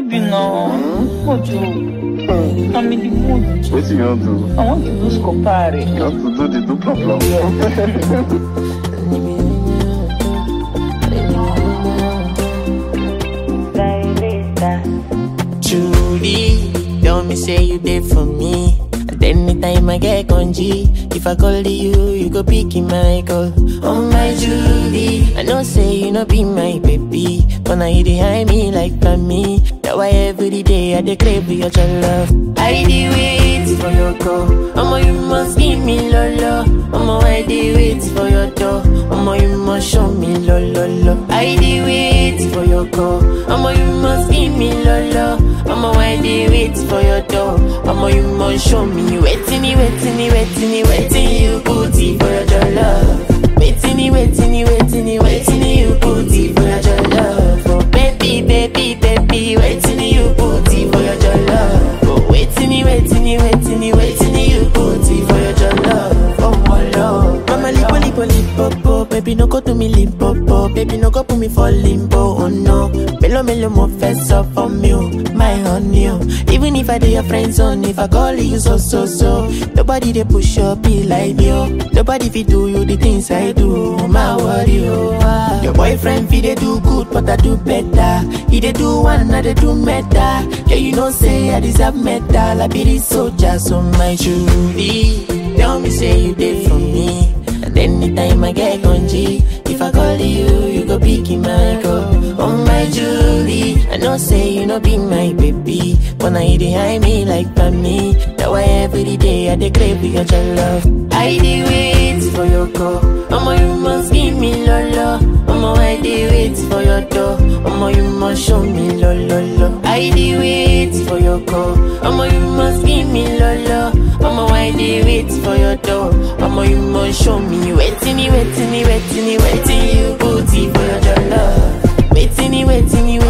baby now. What you? I'm in the mood. Wetin you wan do? I want to do scopare. You want to do the do plum plum? Truly, tell me say you did for me. And anytime I get congee, if I call you, you go pick in my call. Oh my Julie, I know say you no be my baby, but now you behind me like me. That why every day I dey crave your love. I dey wait for your call. Omo you must give me lolo. Omo I dey wait for your door. Omo you must show me lo lo lo. I dey wait for your call. Omo you must give me lolo. Omo I dey wait for your door. Omo you must show me waiting, waiting, waiting, waiting you booty for your love. Waiting, waiting, waiting, waiting you booty for your love. Oh baby, baby, baby, waiting you booty for your love. Oh waiting, waiting, waiting, waiting you booty for your love. Oh my love. Mama lipo lipo lipo po, baby no go to me limpo po, baby no go put me for limbo. Oh no, melo melo mo fess up for me, oh, my honey. oh. Even if I do your friends on, if I call you so so so, nobody they push up be like me, oh. Nobody fit do you the things I do, oh, my worry, oh. ah. Your boyfriend fit they do good, but I do better. He they do one, I they do meta. Yeah, you know say I deserve metal. I be the soldier, so my Julie. Tell me say you did for me. And anytime I get congee, if I call you, you go pick in my call. Oh my Julie, I know say you no be my baby, but now you behind me like me. That why every day I dey crave your love. I dey wait for your call. Omo you must give me lolo. Omo I dey wait for your door. Omo you must show me lo lo lo. I dey wait for your call. Omo you must give me lolo. Omo I dey wait for your door. Omo you must show me waiting, waiting, waiting, waiting you booty for your love. Waiting, waiting, waiting.